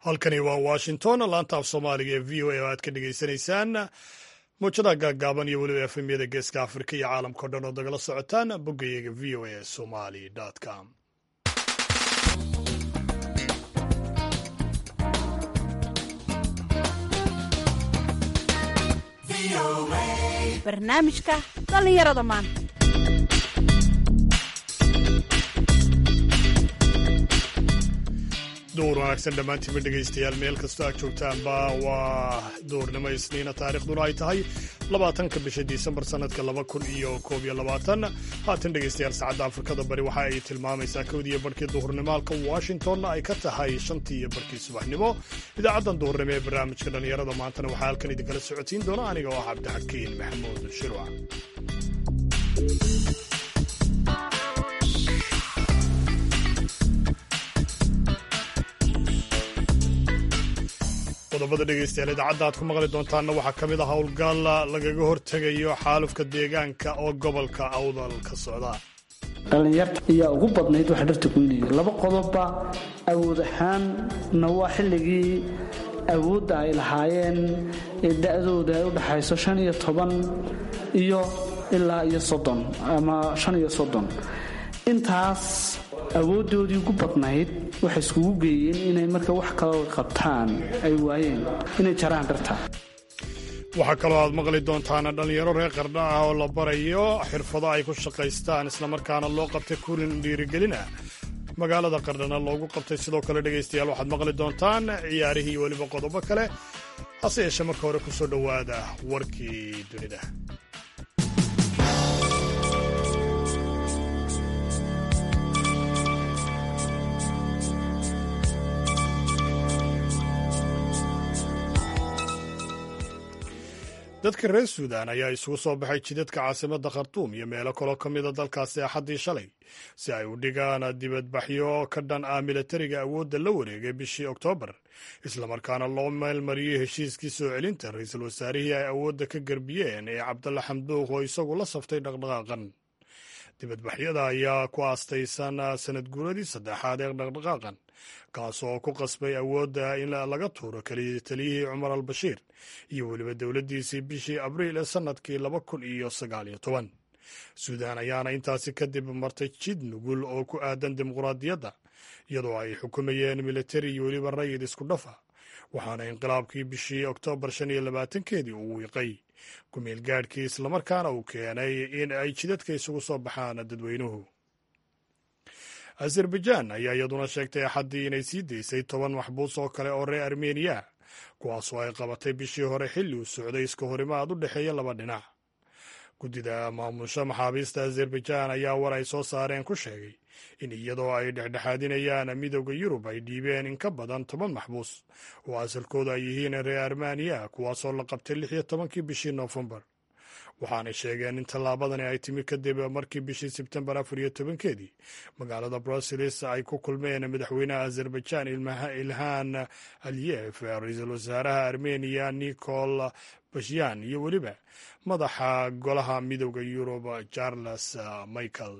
halkani waa washington laanta af soomaaliga ee v o a oo aad ka dhagaysanaysaan muujadaha gaaggaaban iyo weliba efemyada geeska afrika iyo caalamkao dhan oo dagala socotaan boggayaga v o a somali com barnaamijka dhallinyarada maanta duur wanaagsan dhammaantiinba dhegaystayaal meel kastoo aad joogtaanba waa duurnimo isniina taarikhduna ay tahay labaatanka bisha disembar sannadka laba kun iyo koob iyo labaatan haatan dhegaystayaal saacadda afrikada bari waxa ay tilmaamaysaa kowdiiyo barhkii duhurnimo halka washingtonna ay ka tahay shantii iyo barhkii subaxnimo idaacaddan duhurnimo ee barnaamijka dhallinyarada maantana waxaa halkan idinkala socotiin doona aniga oo ah cabdixakiin maxamuud shirwac qodobada dhegaystayaal idaacadda aad ku maqli doontaanna waxaa ka mid ah howlgal lagaga hortegayo xaalufka deegaanka oo gobolka awdal ka socda dhallinyarta ayaa ugu badnayd waxa dharta goynaya laba qodobba awood ahaanna waa xilligii awoodda ay lahaayeen ee da'dooda ay u dhaxayso shan iyo toban iyo ilaa iyo soddon ama shan iyo soddon intaas awooddoodii ugu badnayd waxay iskugu geeyeen inay marka wax kaloo qabtaan ay waayeen inay jaraan dharta waxaa kaloo aad maqli doontaan dhallinyaro reer qardha ah oo la barayo xirfado ay ku shaqaystaan islamarkaana loo qabtay kurin dhiirigelina magaalada qardhana loogu qabtay sidoo kale dhegaystayaal waxaad maqli doontaan ciyaarihii iyo weliba qodobo kale hase yeeshee marka hore ku soo dhowaada warkii dunida dadka reer suudan ayaa isugu soo baxay jidadka caasimadda khartuum iyo meelo kaloo ka mida dalkaasi axaddii shalay si ay u dhigaan dibadbaxyo ka dhan ah milatariga awoodda la wareegay bishii oktoobar islamarkaana loo meelmariyey heshiiskii soo celinta ra-iisul wasaarihii ay awoodda ka garbiyeen ee cabdalla xamduuq oo isagu la saftay dhaqdhaqaaqan dibadbaxyada ayaa ku aastaysan sanad guuradii saddexaad ee dhaqdhaqaaqan kaasoo ku qasbay awoodda in laga tuuro keliya taliyihii cumar al bashiir iyo weliba dowladdiisii bishii abriil ee sannadkii laba kun iyo sagaal iyo toban suudaan ayaana intaasi kadib martay jid nugul oo ku aadan dimuqraadiyadda iyadoo ay xukumayeen militari iyo weliba rayid isku dhafa waxaana inqilaabkii bishii oktoobar shan iyo labaatankeedii uu wiiqay kumeel gaadhkii islamarkaana uu keenay in ay jidadka isugu soo baxaan dadweynuhu azerbaijaan ayaa iyaduna sheegtay axaddii inay sii daysay toban maxbuus oo kale oo reer armeniya kuwaasoo ay qabatay bishii hore xilli uu socday iska horimaad u dhexeeya laba dhinac guddida maamusha maxaabiista azerbaijaan ayaa war ay soo saareen ku sheegay in iyadoo ay dhexdhexaadinayaan midooda yurub ay dhiibeen in ka badan toban maxbuus oo asalkooda ay yihiin reer armeniya kuwaasoo la qabtay lix iyo tobankii bishii noofembar waxaanay sheegeen in tallaabadani ay timi kadib markii bishii sebtembar afar iyo tobankeedii magaalada bruseles ay ku kulmeen madaxweynaha azerbaijaan ilhaan aliyef ra-iisul wasaaraha armeniya nicol bashyan iyo weliba madaxa golaha midooda yurub charles michael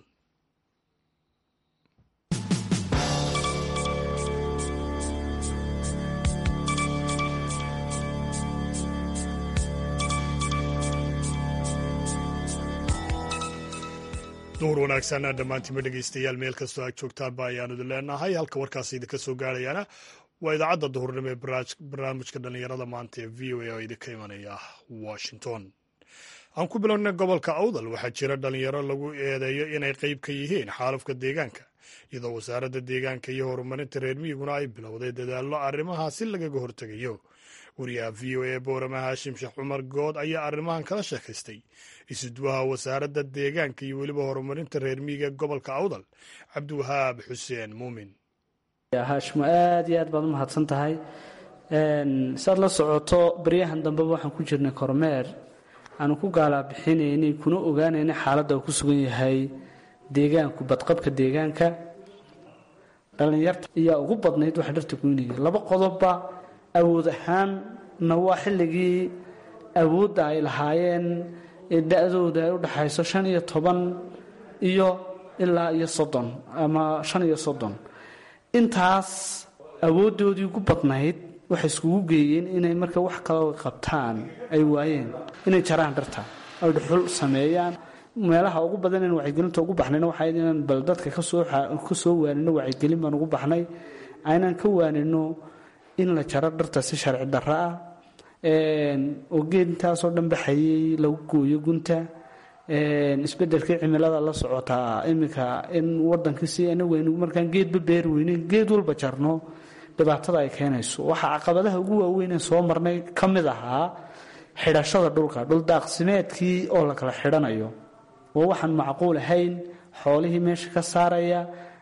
duhur wanaagsan dhammaantiinba dhegaystayaal meel kastoo aad joogtaanba ayaanu idin leenahay halka warkaasi idinka soo gaarayaana waa idaacadda duhurnimo ee barnaamijka dhallinyarada maanta ee v o a oo idinka imanaya washington aan ku bilowna gobolka awdal waxaa jira dhallinyaro lagu eedeeyo inay qayb ka yihiin xaalufka deegaanka iyadoo wasaaradda deegaanka iyo horumarinta reer miyiguna ay bilowday dadaallo arrimahaasi lagaga hortegayo wariyaha v o a boorama haashim sheekh cumar good ayaa arrimahan kala sheekaystay isuduwaha wasaaradda deegaanka iyo weliba horumarinta reer miyiga gobolka awdal cabdiwahaab xuseen muumin haashimo aad iyo aad baad u mahadsan tahay saad la socoto baryahan dambeba waxaan ku jirnay kormeer aanu ku gaalaabixinaynay kuna ogaanaynay xaaladda uu ku sugan yahay deegaanku badqabka deegaanka dhallinyarta ayaa ugu badnayd waxa dharta goynaya laba qodobba awood ahaanna waa xilligii awoodda ay lahaayeen ee da'dooda ay u dhaxayso shan iyo toban iyo ilaa iyo soddon ama shan iyo soddon intaas awooddoodii ugu badnayd waxay iskugu geeyeen inay marka wax kaloo qabtaan ay waayeen inay jaraan dharta ay dhuxul sameeyaan meelaha ugu badan in wacyigelinta ugu baxnayna waxaa inaan bal dadka ka soo waanino wacyigelin baan ugu baxnay aynaan ka waanino in la jaro dharta si sharci darro ah oo geed intaasoo dhan baxayay lagu gooyo gunta isbedelkii cimilada la socotaa iminka in wadankii si anagu markaan geedba beeri weyneyn geed walba jarno dhibaatada ay keenayso waxaa caqabadaha ugu waaweynee soo marnay ka mid ahaa xidhashada dhulka dhuldaaqsimeedkii oo la kala xidhanayo waa waxaan macquul ahayn xoolihii meesha ka saaraya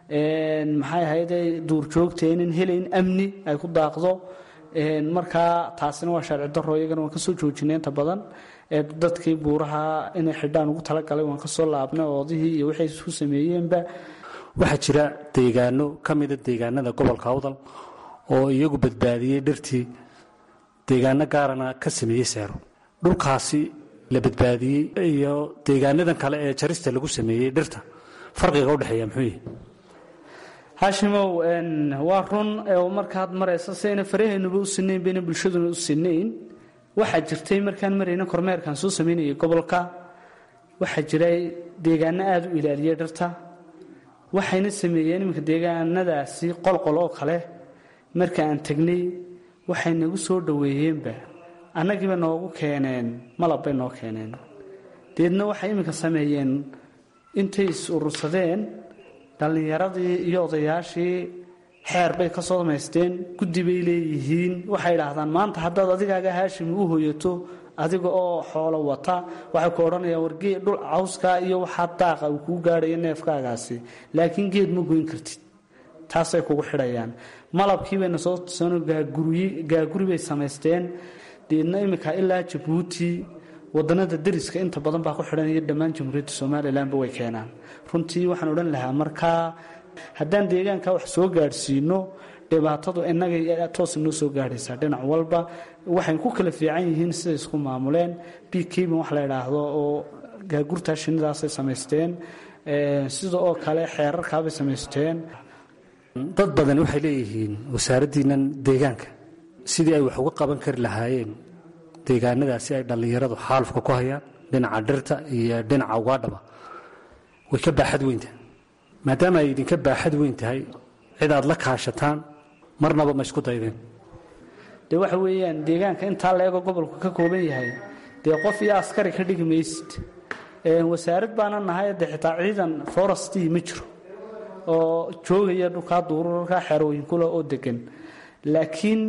maxay ahayde duurjoogta inan helayn amni ay ku daaqdo markaa taasina waa sharci daro iyagana waan kasoo joojinay inta badan dadkii buuraha inay xidhaan ugu talagalay waan kasoo laabnay oodihii iyo waxay isku sameeyeenba waxaa jira deegaano ka mida deegaanada gobolka awdal oo iyagu badbaadiyey dhirtii deegaano gaarana ka sameeyey seero dhulkaasi la badbaadiyey iyo deegaanadan kale ee jarista lagu sameeyey dhirta farqiga udhexeeya muxuu yihi haashimow waa run markaad maraysa sayna faraheenuba u sinayn bayna bulshaduna u sinayn waxaa jirtay markaan marayna kormeerkaan soo samaynayay gobolka waxaa jiray deegaano aada u ilaaliyay dhirta waxayna sameeyeen iminka deegaanadaasi qolqol oo kale marka aan tegnay waxay nagu soo dhoweeyeenba annagiiba noogu keeneen malab bay noo keeneen deedna waxay iminka sameeyeen intay is urursadeen dhallinyaradii iyo odayaashii xeer bay ka soo samaysteen guddi bay leeyihiin waxay idhaahdaan maanta haddaad adigaaga haashimi u hoyato adiga oo xoolo wata waxay ku odhanayaan wargee dhul cawskaa iyo waxaa daaqa uu kuu gaadhayo neefkaagaasi laakiin geed ma goyn kartid taasay kugu xidhayaan malabkii bayna soo tusano gaaguri bay samaysteen deedna iminka ilaa jabuuti wadanada dariska inta badan baa ku xidhanaya dhammaan jamhuuriyadda somalilanba way keenaan runtii waxaan odhan lahaa markaa haddaan deegaanka wax soo gaadhsiino dhibaatadu inaga toos noo soo gaadhaysaa dhinac walba waxay ku kala fiican yihiin siday isku maamuleen b kban wax la idhaahdo oo gaagurtaa shinidaasay samaysteen sida oo kale xeerarkaabay samaysteen dad badan waxay leeyihiin wasaaraddiinan deegaanka sidii ay wax uga qaban kari lahaayeen deegaanadaasi ay dhallinyaradu xaalufka ku hayaan dhinaca dhirta iyo dhinaca ugaadhaba way ka baaxad weynta maadaama ay idinka baaxad weyn tahay cid aad la kaashataan marnaba ma isku daydeen dee waxa weeyaan deegaanka intaa la eego gobolku ka kooban yahay dee qof iyo askari ka dhigi maysid wasaarad baana nahay de xitaa ciidan forestii ma jiro oo joogaya dhulkaa duurarkaa xerooyinkula oo degan laakiin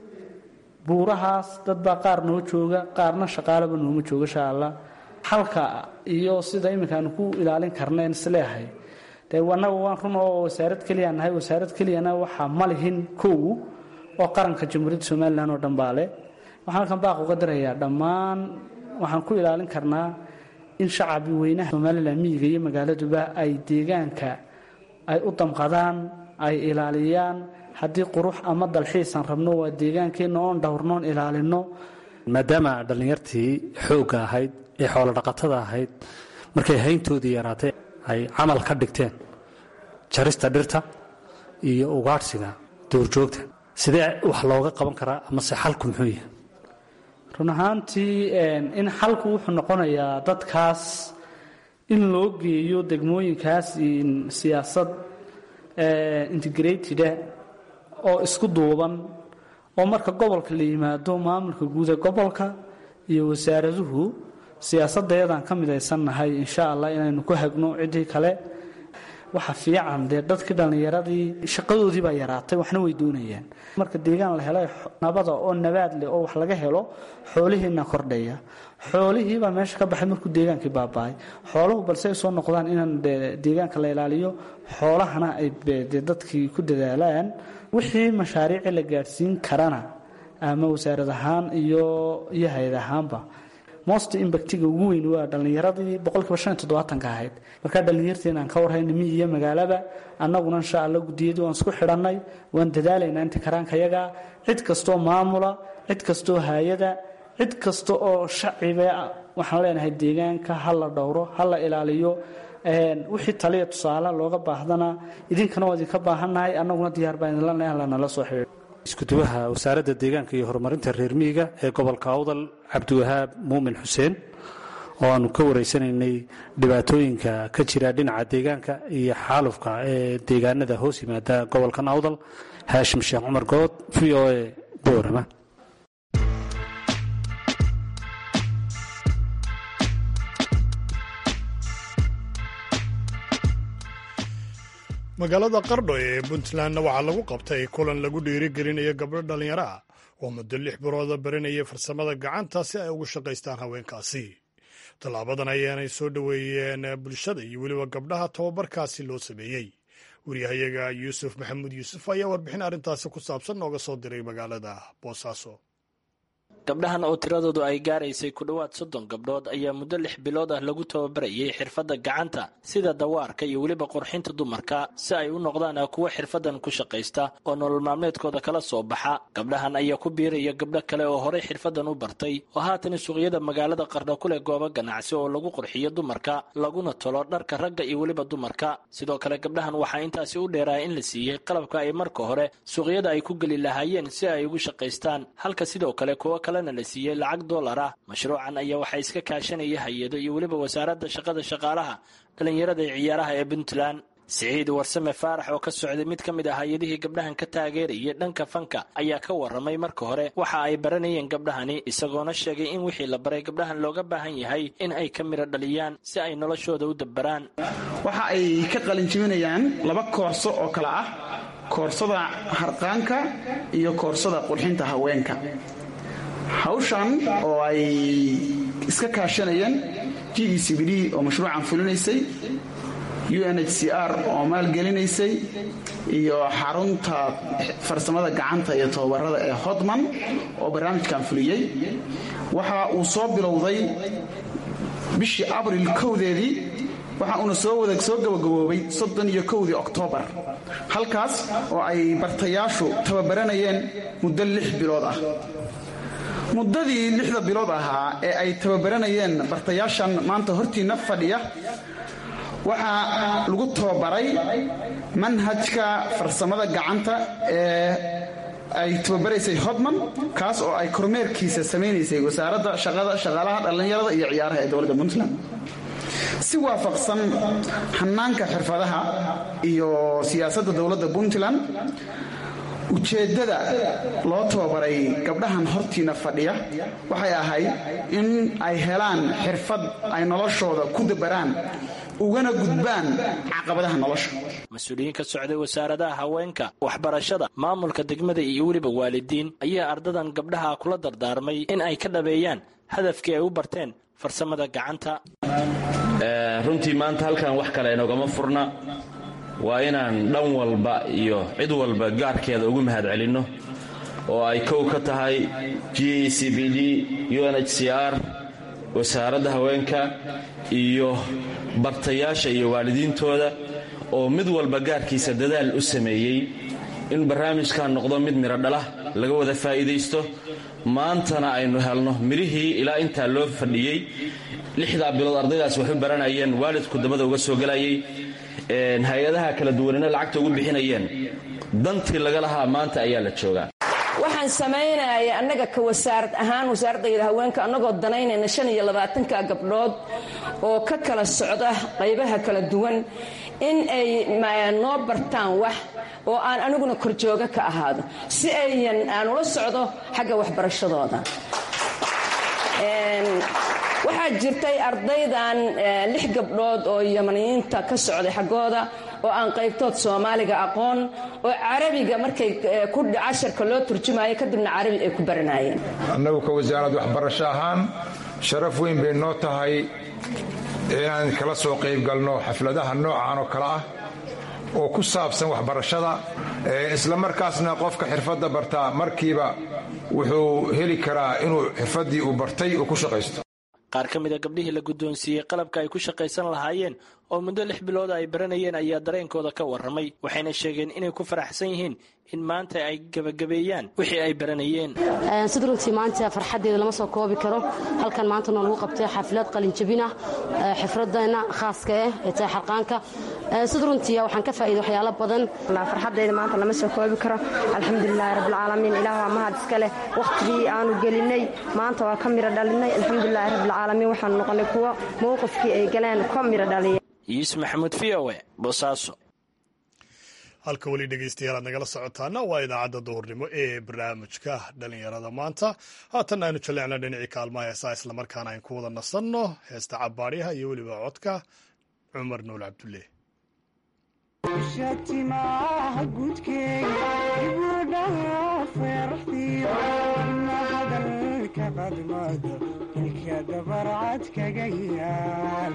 buurahaas dad baa qaar noo jooga qaarna shaqaalaba nooma jooga sha alla xalka iyo sida iminkaanu ku ilaalin karneen isleehay dee annaga waan run oo wasaarad keliya nahay wasaarad keliyana waxaa ma lihin kow oo qaranka jamhuuriyadda somalilan oo dhan baa leh waxaan halkan baaq uga dirayaa dhammaan waxaan ku ilaalin karnaa in shacabi weynaha somalilan miyiga iyo magaaladuba ay deegaanka ay u damqadaan ay ilaaliyaan haddii qurux ama dalxiisan rabno waa deegaankeenna oon dhowrnoon ilaalino maadaama dhallinyartii xoogga ahayd ee xoolo dhaqatada ahayd markay hayntoodii yaraatay ay camal ka dhigteen jarista dhirta iyo ugaadhsiga duurjoogta sidee wax looga qaban karaa amase xalku muxuu yahay run ahaantii in xalku wuxuu noqonayaa dadkaas in loo geeyo degmooyinkaas siyaasad integrated oo isku duuban oo marka gobolka la yimaado maamulka guud ee gobolka iyo wasaaraduhu siyaasadayadaan ka midaysannahay insha allah inaynu ku hagno ciddii kale waxa fiican dee dadkii dhallinyaradii shaqadoodii baa yaraatay waxna way doonayaan marka deegaan la helay nabada oo nabaad leh oo wax laga helo xoolihiina kordhaya xoolihiibaa meesha ka baxay markuu deegaankii baaba-ay xooluhu balse ay soo noqdaan inaan deegaanka la ilaaliyo xoolahana ay de dadkii ku dadaalaan wixii mashaariici la gaadhsiin karana ama wasaarad ahaan iyo iyo hay-ad ahaanba most imbactiga ugu weyn waa dhallinyaradii boqolkiiba shan iyo toddobaatanka ahayd markaa dhallinyarteena aan ka warhayna miyi iyo magaalaba annaguna insha allah guddiyadii waan isku xidhannay waan dadaalaynaa inta karaankayaga cid kastoo maamula cid kastoo hay-ada cid kasta oo shaciba waxaan leenahay deegaanka ha la dhowro ha la ilaaliyo wixii taliya tusaale looga baahdana idinkana waa idinka baahannahay annaguna diyaar baan idinla nahay lanala soo xidhiidho iskuduwaha wasaaradda deegaanka iyo horumarinta reer miyiga ee gobolka awdal cabdiwahaab muumin xuseen oo aanu ka wareysanaynay dhibaatooyinka ka jira dhinaca deegaanka iyo xaalufka ee deegaanada hoos yimaada gobolkan awdal haashim sheekh cumar good v o a boorama magaalada qardho ee puntlandna waxaa lagu qabtay kulan lagu dhiirigelinayo gabdho dhallinyaro ah oo muddo lix birooda baranayay farsamada gacanta si ay ugu shaqaystaan haweenkaasi tallaabadan ayaanay soo dhoweeyeen bulshada iyo weliba gabdhaha tababarkaasi loo sameeyey waryahayaga yuusuf maxamuud yuusuf ayaa warbixin arrintaasi ku saabsan nooga soo diray magaalada boosaaso gabdhahan oo tiradoodu ay gaaraysay ku dhowaad soddon gabdhood ayaa muddo lix bilood ah lagu tababarayay xirfadda gacanta sida dawaarka iyo weliba qurxinta dumarka si ay u noqdaan kuwo xirfaddan ku shaqaysta oo nolol maalmeedkooda kala soo baxa gabdhahan ayaa ku biiraya gabdho kale oo horey xirfaddan u bartay oo haatan suuqyada magaalada qardho ku leh goobo ganacsi oo lagu qurxiyo dumarka laguna tolo dharka ragga iyo weliba dumarka sidoo kale gabdhahan waxaa intaasi u dheeraa in la siiyey qalabka ay marka hore suuqyada ay ku geli lahaayeen si ay ugu shaqaystaan halka sidoo kale kuwo kale la siiyey lacag dollar ah mashruucan ayaa waxaa iska kaashanaya hay-ado iyo weliba wasaaradda shaqada shaqaalaha dhallinyarada ee ciyaaraha ee puntland siciid warsame faarax oo ka socday mid ka mid ah hay-adihii gabdhahan ka taageerayay dhanka fanka ayaa ka waramay marka hore waxa ay baranayeen gabdhahani isagoona sheegay in wixii la baray gabdhahan looga baahan yahay in ay ka midho dhaliyaan si ay noloshooda u dabbaraan waxa ay ka qalinjibinayaan laba koorso oo kale ah koorsada harqaanka iyo koorsada qurxinta haweenka hawshan oo ay iska kaashanayeen g e c b d oo mashruucan fulinaysay u n h c r oo maalgelinaysay iyo xarunta farsamada gacanta iyo tababarada ee hodman oo barnaamijkan fuliyey waxa uu soo bilowday bishii abril kowdeedii waxa uuna soo wada soo gabagaboobay soddon iyo kowdii oktoobar halkaas oo ay bartayaashu tababaranayeen muddo lix bilood ah muddadii lixda bilood ahaa ee ay tababaranayeen bartayaashan maanta hortiinna fadhiya waxaa lagu tababaray manhajka farsamada gacanta ee ay tababaraysay hodman kaas oo ay kormeerkiisa samaynaysay wasaaradda shaqada shaqaalaha dhallinyarada iyo ciyaaraha ee dowladda puntland si waafaqsan hanaanka xirfadaha iyo siyaasadda dowladda puntland ujeeddada loo tababaray gabdhahan hortiina fadhiya waxay ahayd in ay helaan xirfad ay noloshooda ku dabaraan ugana gudbaan caqabadaha nolosha mas-uuliyiin ka socday wasaaradaha haweenka waxbarashada maamulka degmada iyo weliba waalidiin ayaa ardadan gabdhaha kula dardaarmay in ay ka dhabeeyaan hadafkii ay u barteen farsamada gacanta runtii maanta halkan wax kale inogama furna waa inaan dhan walba iyo cid walba gaarkeeda ugu mahad celinno oo ay kow ka tahay g e c b d u n h c r wasaaradda haweenka iyo bartayaasha iyo waalidiintooda oo mid walba gaarkiisa dadaal u sameeyey in barnaamijkan noqdo mid midho dhala laga wada faa'iidaysto maantana aynu helno midhihii ilaa intaa loo fadhiyey lixdaa bilood ardaydaas waxu baranayeen waalidku dabada uga soo gelayay hay-adaha kala duwanina lacagta ugu bixinayeen dantii laga lahaa maanta ayaa la joogaa waxaan samaynaya annaga ka wasaarad ahaan wasaaradayda haweenka annagoo danaynayna shan iyo labaatanka gabdhood oo ka kala socda qaybaha kala duwan in ay noo bartaan wax oo aan aniguna korjooga ka ahaado si ayan aan ula socdo xagga waxbarashadooda waxaa jirtay ardaydan lix gabdhood oo yamaniyiinta ka socday xaggooda oo aan qaybtood soomaaliga aqoon oo carabiga markay casharka loo turjumayo kadibna carabi ay ku baranayeen annagu ka wasaarad waxbarasho ahaan sharaf weyn bay noo tahay inaan kala soo qaybgalno xafladaha noocan oo kale ah oo ku saabsan waxbarashada isla markaasna qofka xirfadda bartaa markiiba wuxuu heli karaa inuu xirfaddii uu bartay uu ku shaqaysto qaar ka mida gabdhihii la guddoonsiiyey qalabka ay ku shaqaysan lahaayeen oo muddo lix bilooda ay baranayeen ayaa dareenkooda ka warramay waxayna sheegeen inay ku faraxsan yihiin in maanta ay gebagabeeyaan wixii ay baranayeen sida runtii maanta farxaddeeda lama soo koobi karo halkan maanta noo lagu qabtay xaflad qalinjabin ah xifradeenna khaaska ah ee tahay xarqaanka sida runtii waxaan ka faa'iiday waxyaalo badan farxaddayda maanta lama soo koobi karo alxamdulilaahi rabbilcaalamiin ilaah waa mahad iska leh wakhtigii aanu gelinay maanta waa ka miro dhalinay alxamdulilaahi rabbilcaalamiin waxaanu noqonay kuwo mowqifkii ay galeen ka miro dhaliya yuusuf maxamuud v o e boosaaso halka weli dhegeystayaal aad nagala socotaana waa idaacadda duhurnimo ee barnaamijka dhalinyarada maanta haatan aynu jalleecna dhinacii kaalmaha heesaa islamarkaana aynu ku wada nasanno heesta cabaaryaha iyo weliba codka cumar nuul cabdulle shatimaha gudkeega ibudhaha feeraxdiyo ina hadalka qadmada ilka dabarcad kaga yaal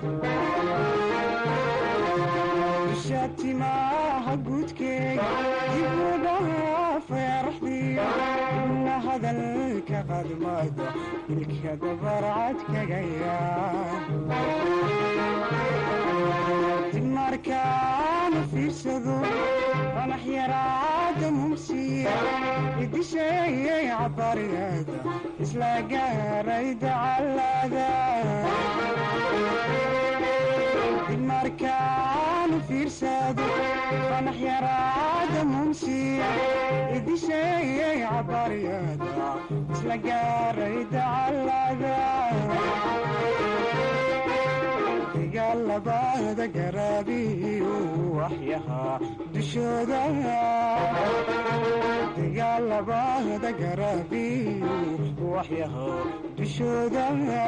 shatimaha gudkeega ibudhaha feeraxdiyo ina hadalka qadmada ilka dabarcad kaga yaal markaana fiirsado qanax yaraada mumsiya idisheeyay cabariyada isla gaaray dacalada markaana fiirsado qanax yaraada mumsiya idisheeyay cabariyada isla gaaray dacalada dagaalabada garaabiyu waxyahaa dushooda dagaalabada garaabiyu waxyahaa dushooda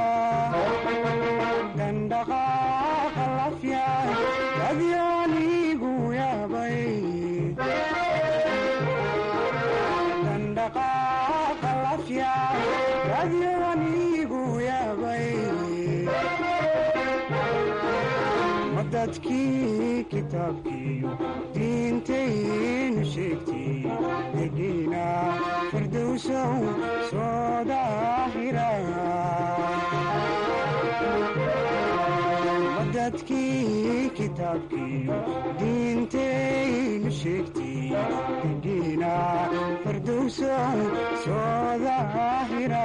dandhaqaaqa lafya adyaanigu yaabay dandhaqaaqa lafya adyaanigu yaabay dadkii kitaabkiiyo diintaynu sheegtay degiina firdowsow soo daahira dadkii kitaabkiiyo diintaynu sheegtay degiina firdowsow soo daahira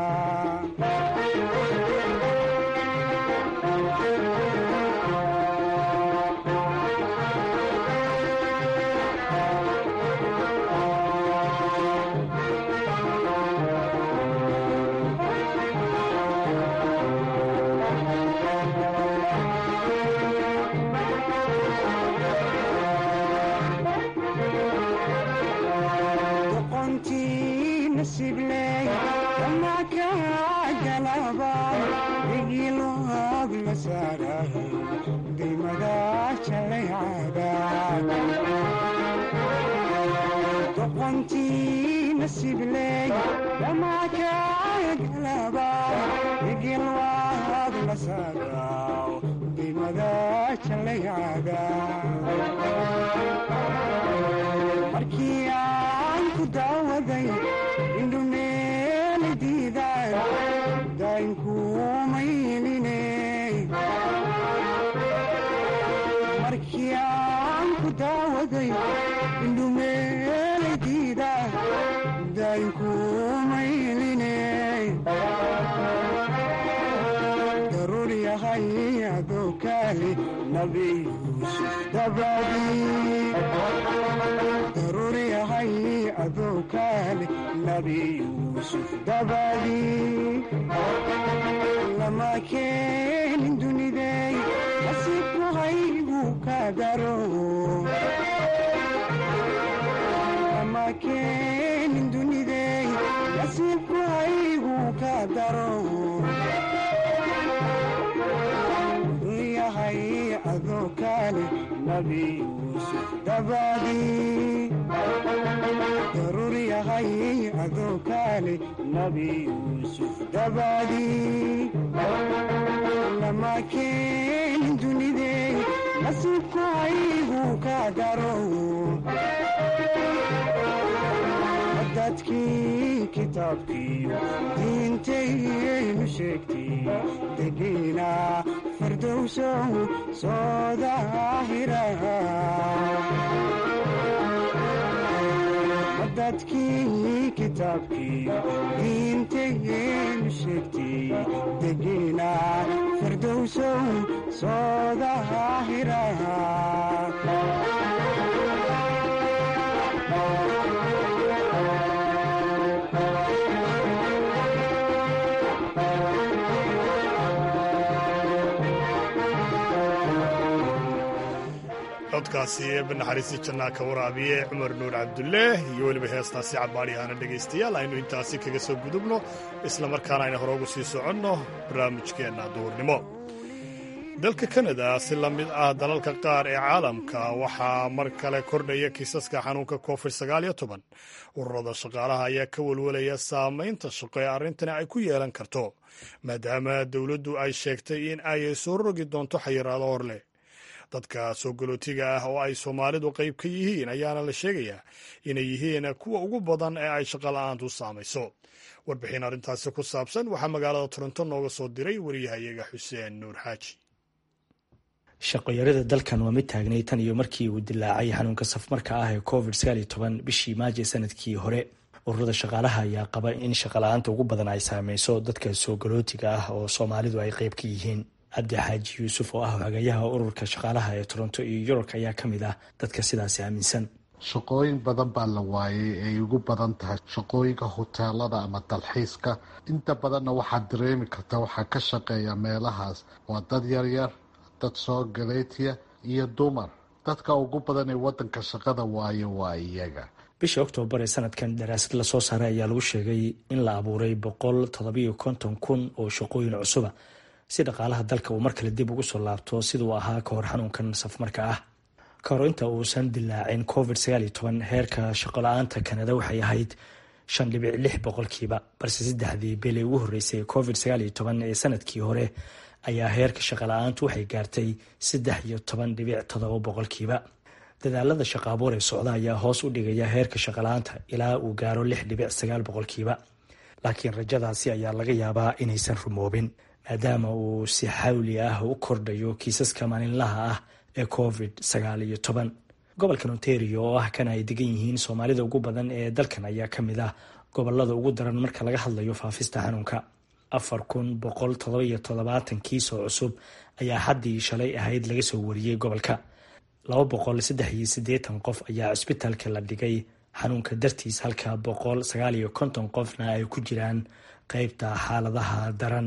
doqontii nasibley dhamakagalaba igilwaad la saaraw dimada jalayada markii aan ku daawaday indhumeeli diidaan daynkuumayline markii aan ku daawaday indhumeeladiida daynkuumayline daruur yahay adoo kaali nabi yuusuf dabadii daruur yahay adoo kaali nabi yuusuf dabadii lama keenin dunidey nasiibku haygu ka daro lama keenin dunidey nasiibku haygu ka daro yahay adoo kaali nabi yuusuf dabadii daruur yahay adoo kaali nabi yuusuf dabadii lama keenin dunidey nasiibku haygu ka daro dadkii kitaabkiiyo diintaynu sheegtay degiina fardowsow soo daahira dadkii kitaabkii diintageenu sheegtay degiina fardowsow soo daahira codkaasi eebba naxariisi jannaa ka waraabiye cumar nuur cabdullaah iyo weliba heestaasi cabaadhiyahaana dhegaystayaal aynu intaasi kaga soo gudubno isla markaana ayna hore ugu sii soconno barnaamijkeenna duurnimo dalka kanada si la mid ah dalalka qaar ee caalamka waxaa mar kale kordhaya kiisaska xanuunka covid ururada shaqaalaha ayaa ka welwelaya saamaynta shaqo ee arrintani ay ku yeelan karto maadaama dowladdu ay sheegtay in ay soo rogi doonto xayiraado hor leh dadka soo galootiga ah oo ay soomaalidu qayb ka yihiin ayaana la sheegayaa inay yihiin kuwa ugu badan ee ay shaqola'aantu saamayso warbixin arrintaasi ku saabsan waxaa magaalada toronto nooga soo diray wariyahayaga xuseen nuur xaaji shaqoyarada dalkan waa mid taagnay tan iyo markii uu dilaacay xanuunka safmarka ah ee covid bishii maaji sanadkii hore ururada shaqaalaha ayaa qaba in shaqala-aanta ugu badan ay saameyso dadka soo galootiga ah oo soomaalidu ay qayb ka yihiin cabdi xaaji yuusuf oo ah hagayaha ururka shaqaalaha ee toronto iyo yurub ayaa ka mid ah dadka sidaasi aaminsan shaqooyin badan baa la waayay ay ugu badan tahay shaqooyinka huteelada ama dalxiiska inta badanna waxaad dareemi kartaa waxaa ka shaqeeya meelahaas waa dad yaryar dad soo galeetiya iyo dumar dadka ugu badan ee wadanka shaqada waayo waa iyaga bishii oktoobar ee sanadkan daraasad lasoo saaray ayaa lagu sheegay in la abuuray boqol toddobiyo konton kun oo shaqooyin cusuba si dhaqaalaha dalka uu mar kale dib ugu soo laabto siduu ahaa ka hor xanuunkan safmarka ah ka hor inta uusan dilaacin covid heerka shaqola-aanta kanada waxay ahayd shan dhibic lix boqolkiiba balse saddexdii bili ugu horreysay covid ee sanadkii hore ayaa heerka shaqala-aantu waxay gaartay saddex iyo toban dhibic todoba boqolkiiba dadaalada shaqa abuur ee socda ayaa hoos u dhigaya heerka shaqala-aanta ilaa uu gaaro lix dhibic sagaal boqolkiiba laakiin rajadaasi ayaa laga yaabaa inaysan rumoobin maadaama uu si xawli ah u kordhayo kiisaska maalinlaha ah ee covid sagaal iyo toban gobolkan ontario oo ah kan ay degan yihiin soomaalida ugu badan ee dalkan ayaa ka mid ah gobolada ugu daran marka laga hadlayo faafista xanuunka afar kun boqol todobiyo toddobaatan kiis oo cusub ayaa haddii shalay ahayd laga soo wariyey gobolka laba boqol saddex iyo siddeetan qof ayaa cisbitaalka la dhigay xanuunka dartiis halka boqol sagaal iyo konton qofna ay ku jiraan qeybta xaaladaha daran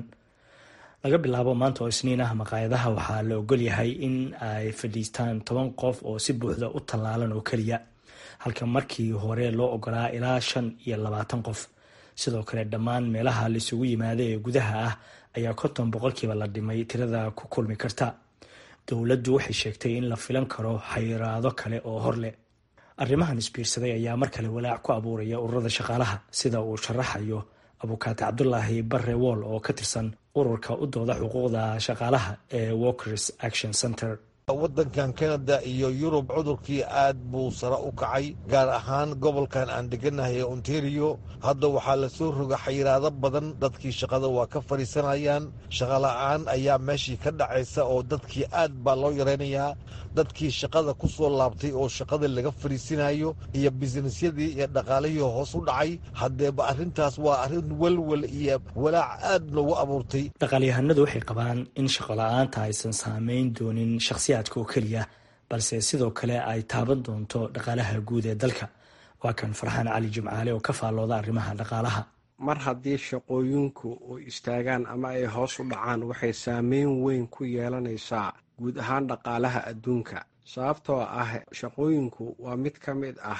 laga bilaabo maanta oo isniin ah maqaayadaha waxaa la ogol yahay in ay fadhiistaan toban qof oo si buuxda u tallaalan oo keliya halka markii hore loo ogolaa ilaa shan iyo labaatan qof sidoo kale dhammaan meelaha laisugu yimaada ee gudaha ah ayaa konton boqolkiiba la dhimay tirada ku kulmi karta dowladdu waxay sheegtay in la filan karo xayiraado kale oo hor leh arrimahan isbiirsaday ayaa mar kale walaac ku abuuraya ururada shaqaalaha sida uu sharaxayo abukaate cabdulaahi barre wool oo ka tirsan ururka u dooda xuquuqda shaqaalaha ee walkers action center waddankan kanada iyo yurub cudurkii aad buu sare u kacay gaar ahaan gobolkan aan deganahay ee ontario hadda waxaa la soo roga xayiraado badan dadkii shaqada waa ka fadhiisanayaan shaqola'aan ayaa meeshii ka dhacaysa oo dadkii aad baa loo yaraynayaa dadkii shaqada ku soo laabtay oo shaqada laga fadhiisinayo iyo bisnisyadii iyo dhaqaalihii hoos u dhacay haddeeba arrintaas waa arrin welwel iyo walaac aad loogu abuurtay dhaqaalyahanadu waxay qabaan in shaqola'aanta aysan saameyn doonin shakhsiyaadka oo keliya balse sidoo kale ay taaban doonto dhaqaalaha guud ee dalka waa kan farxaan cali jimcaale oo ka faallooda arrimaha dhaqaalaha mar haddii shaqooyinku u istaagaan ama ay hoos u dhacaan waxay saameyn weyn ku yeelanaysaa guud ahaan dhaqaalaha adduunka sababtoo ah shaqooyinku waa mid ka mid ah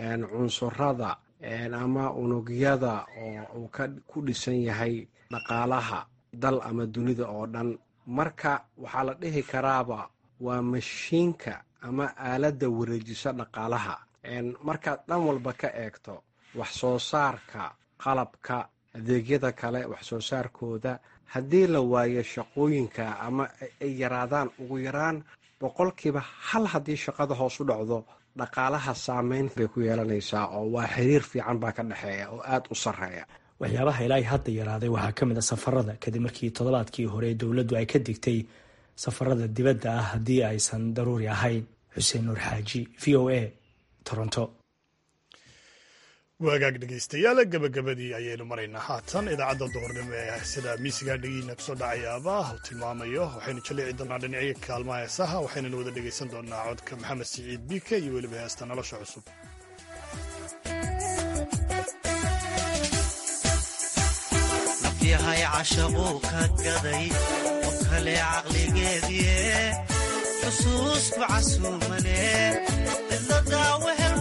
cunsurada ama unugyada oo uu ku dhisan yahay dhaqaalaha dal ama dunida oo dhan marka waxaa la dhihi karaaba waa mashiinka ama aaladda wareejisa dhaqaalaha markaad dhan walba ka eegto wax soo saarka qalabka adeegyada kale wax soo saarkooda haddii la waayo shaqooyinka ama ay yaraadaan ugu yaraan boqolkiiba hal haddii shaqada hoos u dhacdo dhaqaalaha saameyn bay ku yeelanaysaa oo waa xiriir fiican baa ka dhexeeya oo aada u sarreeya waxyaabaha ilaahay hadda yaraaday waxaa ka mid a safarada kadib markii toddobaadkii hore dowladdu ay ka digtay safarada dibadda ah haddii aysan daruuri ahayn xuseen nuur xaaji v o a toronto waagaag dhegaystayaal gabagabadii ayaynu maraynaa haatan idaacadda duhurnimo ee sida miisigaa dhegiina kusoo dhacayaaba uu tilmaamayo waxaynu jalici doonaa dhinacyo kaalmaha heesaha waxaynana wada dhegaysan doonaa codka maxamed siciid biike iyo weliba heesta nolosha cusub yahay cashaquu ka gaday oo kale caqligeedie xusuusku casuumane cidladaa wehel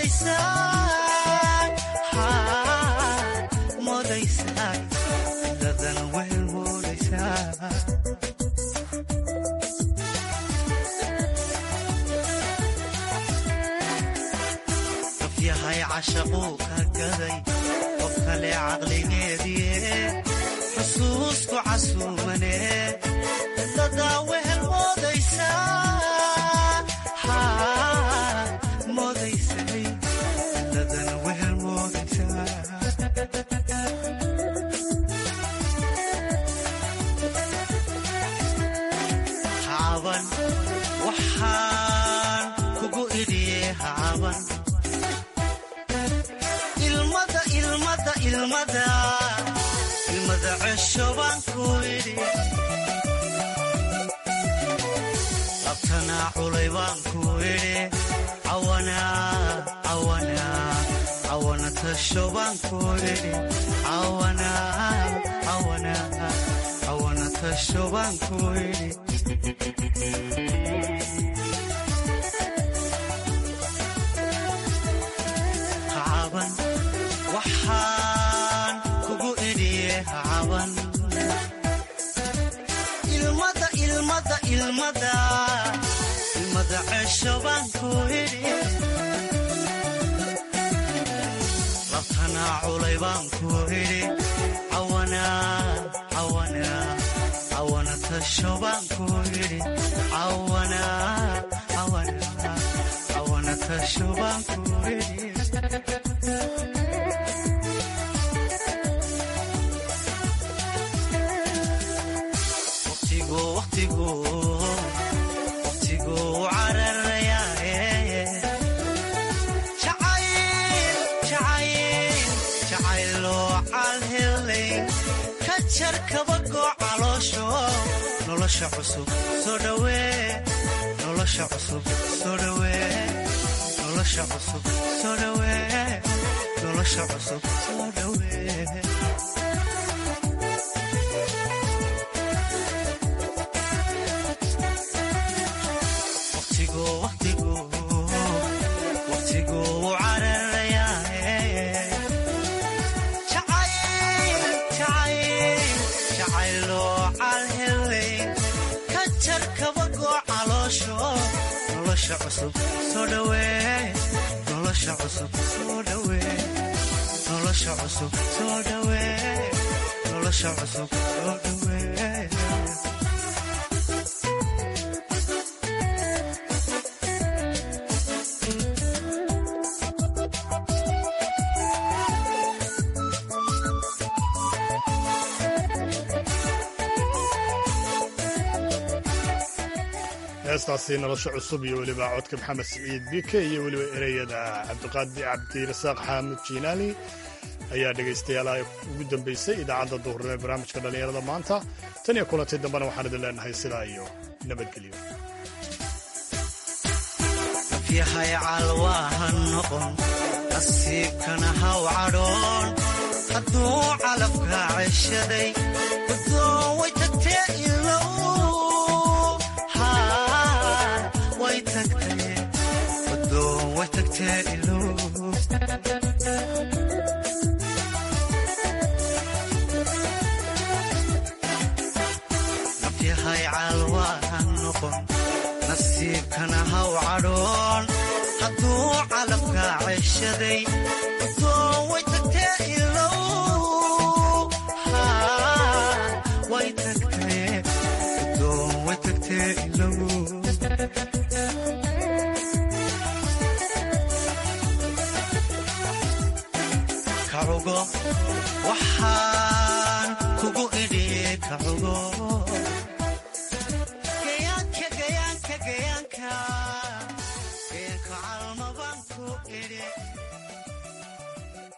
moodaysaa cidladan wehel moodaysaa qof yahay cashaquu ka gaday qof kale caqligeedie xusuusku casuumane cidladaa wehel moodaysaa moodaysay cidladana wehel moodaysaa hacaban waxaan kugu idhiye hacaban ilmada ilmada ilmada ilmada cesho baan ku idhi labtanaa culay baan ku idhi cawana tasho baan ku idhi cawana tasho baan ku idhi hacaban waxaan kugu idhiye hacaban ilmada ilmada ilmada ilmada cesho baan ku idhi labtanaa culay baan ku idhi cawana tasho baan ku idhi cawana tasho baan ku idhi jarkabagoo caloosho nolosha cusub soo dhawee nolosha cusub soo dhawee nolosha cusub soo dhawee nolosha cusub soo dhawee waqtiguu cararayaa jarkabagoo caloosho nolosha cusub soo dhawee nolosha cusub soo dhawee nolosha cusub soo dhawee nolosha cusub soo dhawee heestaasi nolosha cusub iyo weliba codka maxamed siciid bike iyo weliba ereyada cabdiqaadi cabdirasaaq xaamud jiinaali ayaa dhegaystayaal ugu dambaysay idaacadda duhurnimo ee barnaamijka dhallinyarada maanta tan iyo kulantii dambena waxaan idin leenahay sidaa iyo nabadgelyo yahay calwaaha noqon nasiibkana haw cadhoon hadduu calabka ceshaday guddoon way tagtee ilow way tagtee guddoon way tagtee ilow nafyahay calwaaha noqon nasiibkana haw cadhoon hadduu calabka ceshaday guddoon way tagtee ilow way tagtee guddoon way tagtee ilow kacugo waxaan kugu idhi kacugo